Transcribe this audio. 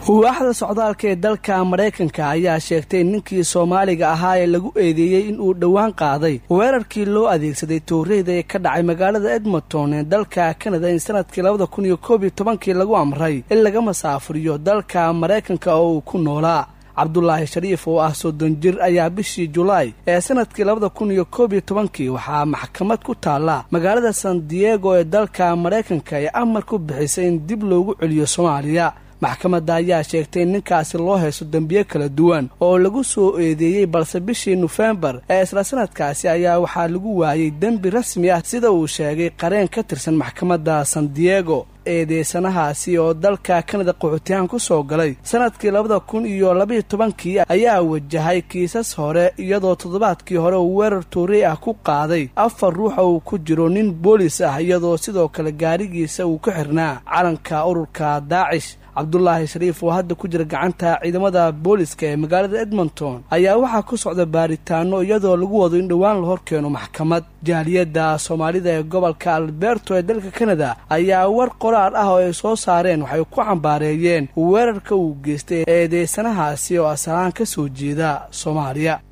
waaxda socdaalka ee dalka maraykanka ayaa sheegtay ninkii soomaaliga ahaa ee lagu eedeeyey in uu dhowaan qaaday weerarkii loo adeegsaday tooreyda ee ka dhacay magaalada edmonton ee dalka kanada in sanadkii labada kun iyo koob iyo tobankii lagu amray in laga masaafuriyo dalka maraykanka oo uu ku noolaa cabdulaahi shariif oo ah soddon jir ayaa bishii julaay ee sanadkii labada kun iyo koob iyo tobankii waxaa maxkamad ku taalla magaalada san diego ee dalka maraykanka ee amar ku bixisay in dib loogu celiyo soomaaliya maxkamadda ayaa sheegtay in ninkaasi loo haysto dembiye kala duwan oo lagu soo eedeeyey balse bishii nofembar ee isla sanadkaasi ayaa waxaa lagu waayey dembi rasmi ah sida uu sheegay qareen ka tirsan maxkamadda san diego eedeysanahaasi oo dalka kanada qaxootiyahan ku soo galay sanadkii labada kun iyo labaiyo tobankii ayaa wajahay kiisas hore iyadoo toddobaadkii hore uu weerar toorey ah ku qaaday afar ruuxa uu ku jiro nin boolis ah iyadoo sidoo kale gaarigiisa uu ka xirnaa calanka ururka daacish cabdulaahi shariif oo hadda ku jira gacanta ciidamada booliska ee magaalada edmonton ayaa waxaa ku socda baaritaano iyadoo lagu wado in dhowaan la horkeeno maxkamad jaaliyadda soomaalida ee gobolka alberto ee dalka kanada ayaa war qoraal ah oo ay soo saareen waxay ku cambaareeyeen weerarka uu geystay eedeysanahaasi oo asalaan ka soo jeeda soomaaliya